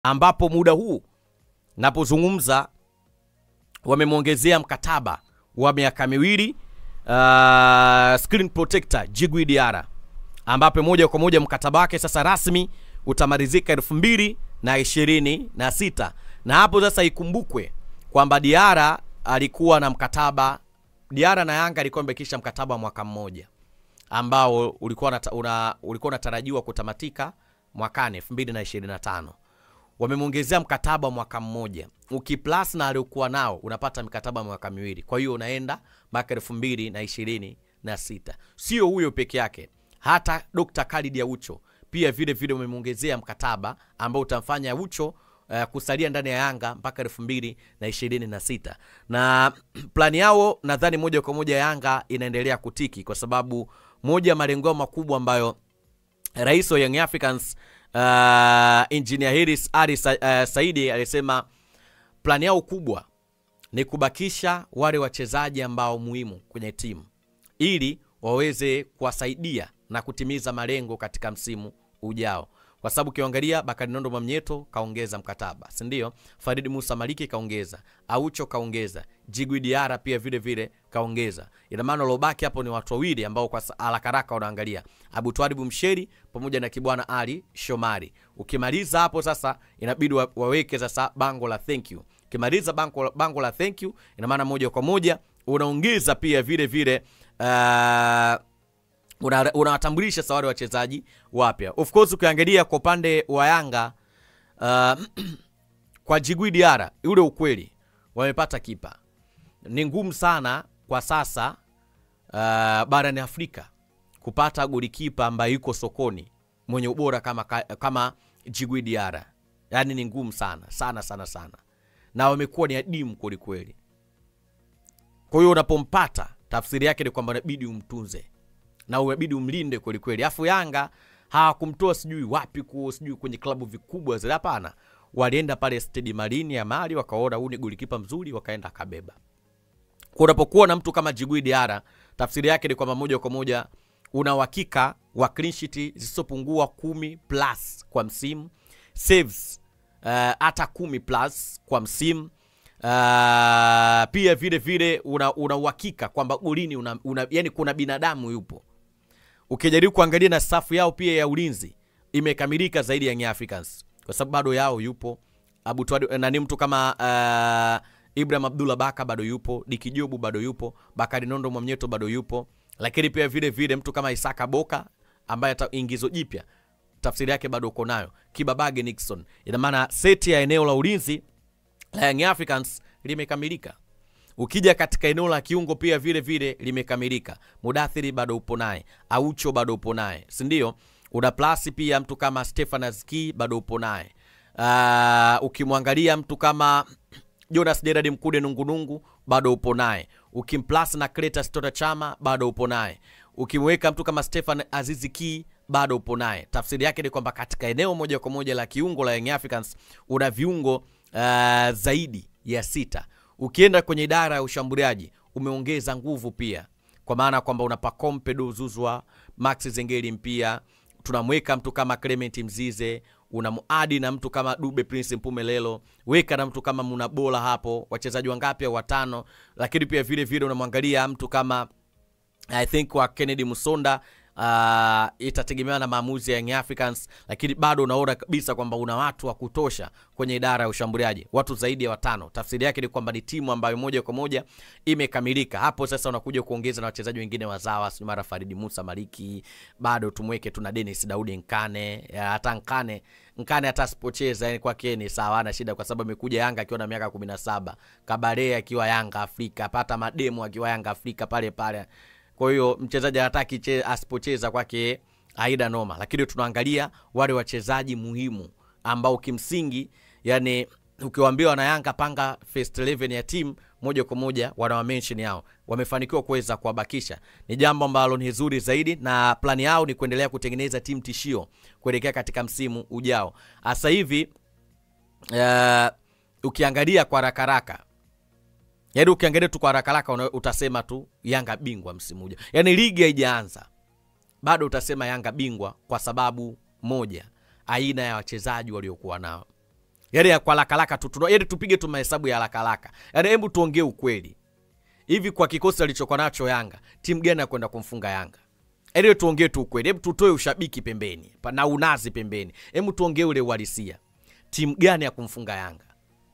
ambapo muda huu napozungumza wamemwongezea mkataba wa miaka miwili uh, screen protector Djigui Diarra ambapo moja kwa moja mkataba wake sasa rasmi utamalizika elfu mbili na ishirini na sita na hapo sasa ikumbukwe kwamba Diarra alikuwa na mkataba Diarra na Yanga alikuwa amebakisha mkataba wa mwaka mmoja ambao ulikuwa unata- una, ulikuwa unatarajiwa kutamatika mwakani 2025 wamemwongezea mkataba wa mwaka mmoja ukiplus na aliokuwa nao unapata mikataba ya mwaka miwili kwa hiyo unaenda mpaka elfu mbili na ishirini na sita sio huyo peke yake hata dr khalid aucho pia vile vile umemwongezea mkataba ambao utamfanya aucho uh, kusalia ndani ya yanga mpaka elfu mbili na ishirini na sita na plani yao nadhani moja kwa moja yanga inaendelea kutiki kwa sababu moja ya malengo yao makubwa ambayo rais wa Young Africans uh, engineer Harris Ali Sa, uh, Saidi alisema plani yao kubwa ni kubakisha wale wachezaji ambao muhimu kwenye timu ili waweze kuwasaidia na kutimiza malengo katika msimu ujao kwa sababu ukiangalia Bakari Nondo Mwamnyeto kaongeza mkataba, si ndio? Farid Musa Maliki kaongeza, Aucho kaongeza, Djigui Diarra pia vile vile kaongeza. Ina maana lobaki hapo ni watu wawili ambao kwa sa- haraka haraka unaangalia Abu Twalibu Msheri pamoja na Kibwana Ali Shomari. Ukimaliza hapo sasa, inabidi wa, waweke sasa bango la thank you. Ukimaliza bango, bango la thank you, ina maana moja kwa moja unaongeza pia vile vile uh, una- unawatambulisha sawari wachezaji wapya of course ukiangalia kwa upande wa yanga uh, kwa Djigui Diarra ule ukweli wamepata kipa ni ngumu sana kwa sasa uh, barani afrika kupata golikipa ambaye yuko sokoni mwenye ubora kama, kama Djigui Diarra yaani ni ngumu sana sana sana sana na wamekuwa ni adimu kwelikweli kwa hiyo unapompata tafsiri yake ni kwamba inabidi umtunze na unabidi umlinde kwelikweli afu yanga hawakumtoa sijui wapi ku sijui kwenye klabu vikubwa zile hapana walienda pale stedi marini ya mali wakaona huu ni golikipa mzuri wakaenda akabeba kwa unapokuwa na mtu kama Djigui Diarra tafsiri yake ni kwamba moja kwa moja una uhakika wa clean sheet zisizopungua kumi plus kwa msimu saves uh, hata kumi plus kwa msimu uh, pia vile vile una una uhakika kwamba golini una, una, yani kuna binadamu yupo ukijaribu kuangalia na safu yao pia ya ulinzi imekamilika zaidi ya Young Africans kwa sababu bado yao yupo Abu Twadi, nani mtu kama uh, Ibrahim Abdullah Baka bado yupo, Diki Jobu bado yupo, Bakari Nondo Mwamnyeto bado yupo, lakini pia vile vile mtu kama Isaka Boka ambaye ata ingizo jipya tafsiri yake bado uko nayo, Kibabage Nixon. Ina maana seti ya eneo la ulinzi la Young Africans limekamilika. Ukija katika eneo la kiungo pia vile vile limekamilika. Mudathiri bado upo naye, Aucho bado upo naye, si ndio? Una plus pia mtu kama Stefan Azki bado upo naye. Uh, ukimwangalia mtu kama Jonas Gerard Mkude Nungunungu bado upo naye. Ukimplus na Cletus Tota Chama bado upo naye. Ukimweka mtu kama Stefan Azizi Ki bado upo naye. Tafsiri yake ni kwamba katika eneo moja kwa moja la kiungo la Young Africans una viungo uh, zaidi ya sita. Ukienda kwenye idara ya ushambuliaji umeongeza nguvu pia, kwa maana kwamba una Pacome Zuzwa, Max Zengeli mpia, tunamweka mtu kama Clement Mzize, unamuadi na mtu kama Dube Prince Mpumelelo, weka na mtu kama Munabola hapo, wachezaji wangapi? Watano. Lakini pia vile vile unamwangalia mtu kama I think wa Kennedy Musonda uh, itategemewa na maamuzi ya Young Africans, lakini bado unaona kabisa kwamba una watu wa kutosha kwenye idara ya ushambuliaji, watu zaidi ya watano. Tafsiri yake ni kwamba ni timu ambayo moja kwa moja imekamilika. Hapo sasa unakuja kuongeza na wachezaji wengine wazawa, si mara Faridi Musa Maliki, bado tumweke tuna Dennis Daudi Nkane, ya, hata Nkane Nkane hata asipocheza yani kwake ni sawa, ana shida kwa sababu amekuja Yanga akiwa na miaka 17, Kabare akiwa Yanga Afrika, pata mademu akiwa Yanga Afrika pale pale kwa hiyo mchezaji hataki che- asipocheza kwake haida noma, lakini tunaangalia wale wachezaji muhimu ambao kimsingi, yani ukiwaambia wana Yanga panga first 11 ya timu moja kwa moja wanawa mention yao, wamefanikiwa kuweza kuwabakisha. Ni jambo ambalo ni zuri zaidi, na plani yao ni kuendelea kutengeneza timu tishio kuelekea katika msimu ujao. Sasa hivi uh, ukiangalia kwa haraka haraka yaani ukiangalia tu kwa haraka haraka una- utasema tu Yanga bingwa msimu ujao. Yaani ligi haijaanza bado utasema Yanga bingwa kwa sababu moja, aina ya wachezaji waliokuwa nao. yaani ya kwa haraka haraka tu tuna- yaani tupige tu mahesabu ya haraka haraka yaani hebu tuongee ukweli hivi kwa kikosi alichokuwa nacho yanga timu gani ya kwenda kumfunga yanga yaani tuongee tu ukweli hebu tutoe ushabiki pembeni pa- na unazi pembeni hebu tuongee ule uhalisia timu gani ya kumfunga yanga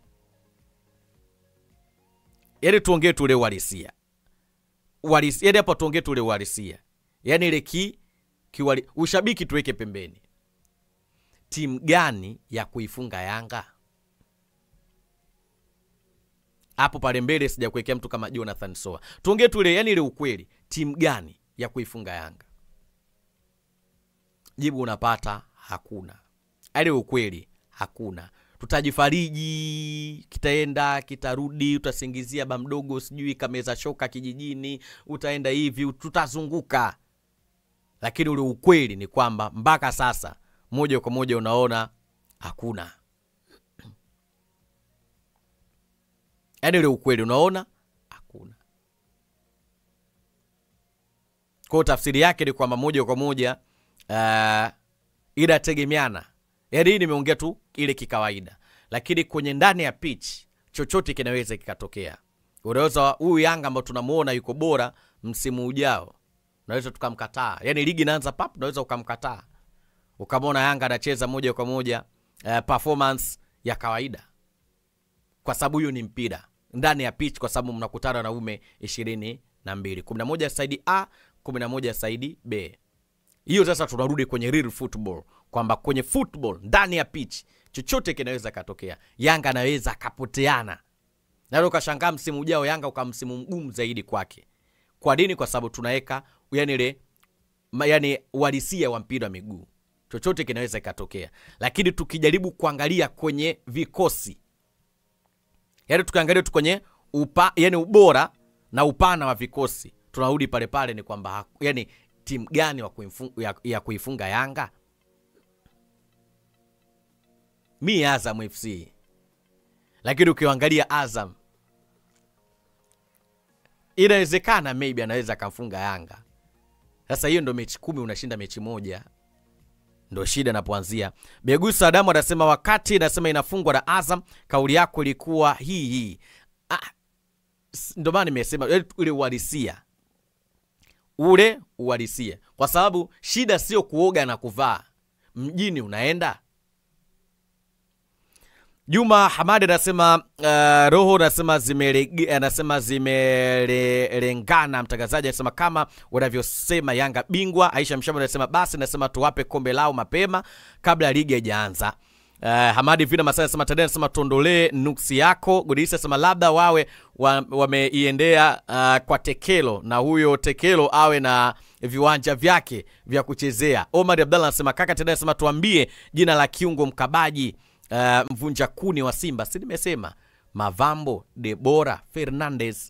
yaani tuongee tu ule uhalisia Uhalisi- yaani hapa tuongee tu ule uhalisia yaani ile ki, kiwali, ushabiki tuweke pembeni timu gani ya kuifunga yanga hapo pale mbele sijakuwekea mtu kama jonathan soa tuongee tu ile yani ile ukweli timu gani ya kuifunga yanga jibu unapata hakuna ale ukweli hakuna tutajifariji kitaenda kitarudi utasingizia ba mdogo sijui kameza shoka kijijini utaenda hivi tutazunguka lakini ule ukweli ni kwamba mpaka sasa moja kwa moja unaona hakuna yaani ule ukweli unaona hakuna kwao tafsiri yake ni kwamba moja kwa moja uh, inategemeana yaani hii nimeongea tu ile kikawaida lakini kwenye ndani ya pitch chochote kinaweza kikatokea unaweza huyu yanga ambao tunamuona yuko bora msimu ujao unaweza tukamkataa yaani ligi inaanza pap unaweza ukamkataa ukamwona yanga anacheza moja kwa moja uh, performance ya kawaida kwa sababu hiyo ni mpira ndani ya pitch kwa sababu mnakutana na ume ishirini na mbili kumi na moja saidi a kumi na moja saidi b hiyo sasa tunarudi kwenye real football kwamba kwenye football ndani ya pitch chochote kinaweza katokea yanga anaweza akapoteana na ukashangaa msimu ujao yanga uka msimu mgumu zaidi kwake kwa nini kwa sababu tunaweka yani ile ma- yani uhalisia wa mpira wa miguu chochote kinaweza ikatokea lakini tukijaribu kuangalia kwenye vikosi yani tukiangalia tu kwenye upa, yani ubora na upana wa vikosi tunarudi pale pale ni kwamba haku- yani timu gani wa kuifunga, ya, ya kuifunga yanga mi azam fc lakini ukiangalia azam inawezekana maybe anaweza akamfunga yanga sasa hiyo ndo mechi kumi unashinda mechi moja ndo shida inapoanzia begusa adamu anasema wakati inasema inafungwa na azam kauli yako ilikuwa hii hii ah, s- ndo maana nimesema yaani ule uhalisia ule uhalisia kwa sababu shida sio kuoga na kuvaa mjini unaenda Juma Hamadi anasema uh, roho anasema zimerege- anasema zimelengana. Mtangazaji anasema kama wanavyosema Yanga bingwa. Aisha Mshamba anasema basi, anasema tuwape kombe lao mapema kabla ligi haijaanza. Uh, Hamadi Vina Masai anasema Tadei anasema tuondolee nuksi yako. Godisi anasema labda wawe wa- wameiendea uh, kwa Tekelo na huyo Tekelo awe na viwanja vyake vya kuchezea. Omar Abdallah anasema kaka Tadei anasema tuambie jina la kiungo mkabaji uh, mvunja kuni wa Simba, si nimesema Mavambo Debora Fernandez.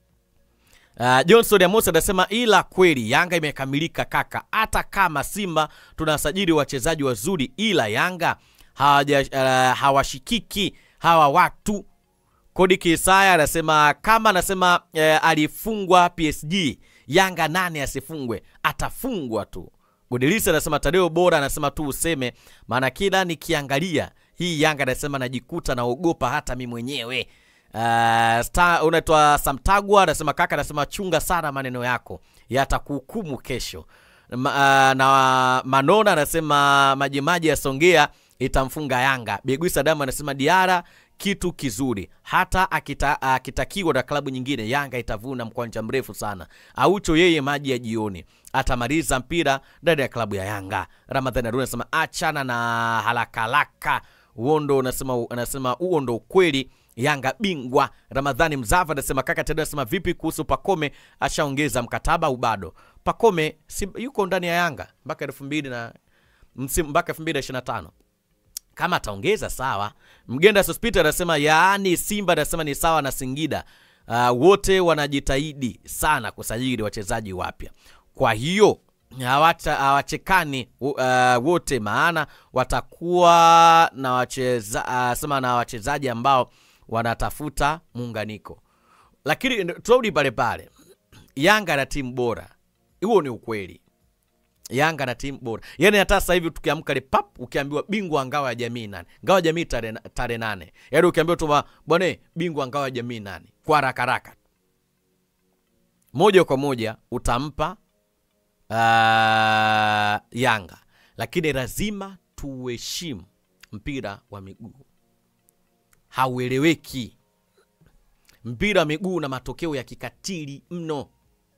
Uh, Johnson Amos anasema ila kweli Yanga imekamilika kaka, hata kama Simba tunasajili wachezaji wazuri, ila Yanga hawaja, uh, hawashikiki hawa watu. Kodi Kisaya anasema kama anasema eh, alifungwa PSG, Yanga nane asifungwe, atafungwa tu. Godilisa anasema Tadeo bora, anasema tu useme, maana kila nikiangalia hii Yanga anasema najikuta naogopa hata mi mwenyewe. Uh, sta- unaitwa Samtagwa anasema kaka, anasema chunga sana maneno yako yatakuhukumu kesho. Ma, uh, na Manona anasema majimaji ya Songea itamfunga Yanga. Beguisa Damu anasema Diara kitu kizuri, hata akita, akitakiwa na klabu nyingine Yanga itavuna mkwanja mrefu sana. Aucho yeye maji ya jioni atamaliza mpira ndani ya klabu ya Yanga. Ramadhani Aruna anasema achana na haraka haraka uondo unasema anasema huo ndo ukweli Yanga bingwa. Ramadhani Mzava anasema kaka tena anasema vipi kuhusu Pakome, ashaongeza mkataba au bado? Pakome si, yuko ndani ya Yanga mpaka elfu mbili na msimu mpaka elfu mbili na ishirini na tano kama ataongeza sawa. Mgenda Sospita anasema yaani Simba anasema ni sawa na Singida. Uh, wote wanajitahidi sana kusajili wachezaji wapya, kwa hiyo hawacha- hawachekani uh, wote, maana watakuwa na wacheza, uh, sema na wachezaji ambao wanatafuta muunganiko. Lakini turudi pale pale, Yanga na timu bora, huo ni ukweli Yanga na timu bora. Yaani hata sasa hivi tukiamka le pap ukiambiwa bingwa ngao ya jamii nani? Ngao ya jamii tarehe tarehe nane. Yaani ukiambiwa tu ba- bwana bingwa ngao ya jamii nani? Kwa haraka haraka. Moja kwa moja utampa uh, Yanga. Lakini lazima tuheshimu mpira wa miguu. Haueleweki. Mpira wa miguu una matokeo ya kikatili mno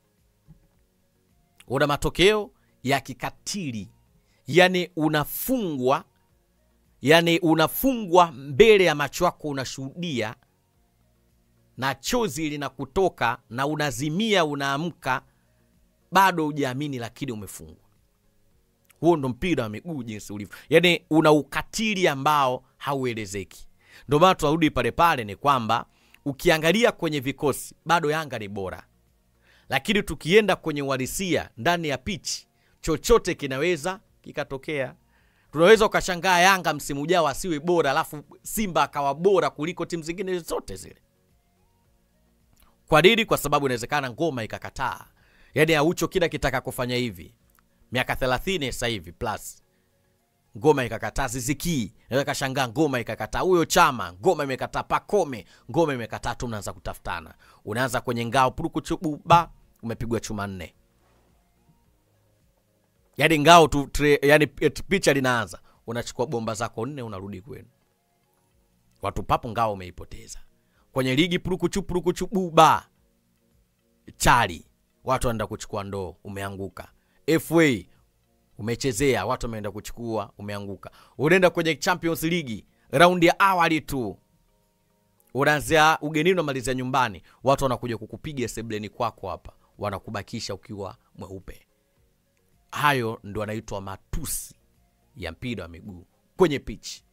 una matokeo ya kikatili yani unafungwa yani unafungwa mbele ya macho yako unashuhudia na chozi linakutoka na unazimia unaamka bado hujaamini lakini umefungwa huo ndo mpira wa miguu jinsi ulivyo yani una ukatili ambao hauelezeki ndio maana tunarudi pale pale ni kwamba ukiangalia kwenye vikosi bado yanga ni bora lakini tukienda kwenye uhalisia ndani ya pichi chochote kinaweza kikatokea tunaweza ukashangaa yanga msimu ujao asiwe bora alafu simba akawa bora kuliko timu zingine zote zile kwa nini kwa sababu inawezekana ngoma ikakataa yaani aucho kila kitaka kufanya hivi miaka 30 sasa hivi plus ngoma ikakataa zizikii naweza kashangaa ngoma ikakataa huyo chama ngoma imekataa pakome ngoma imekataa tu mnaanza kutafutana unaanza kwenye ngao purukuchububa umepigwa chuma nne yaani ngao tu tre, yani picha linaanza unachukua bomba zako nne unarudi kwenu watu papo ngao umeipoteza kwenye ligi purukuchu purukuchu buba chali watu wanaenda kuchukua ndoo umeanguka fa umechezea watu wameenda kuchukua umeanguka unaenda kwenye champions league raundi ya awali tu unaanzia ugenini unamalizia nyumbani watu wanakuja kukupiga sebleni kwako hapa wanakubakisha ukiwa mweupe hayo ndo anaitwa matusi ya mpira wa miguu kwenye pichi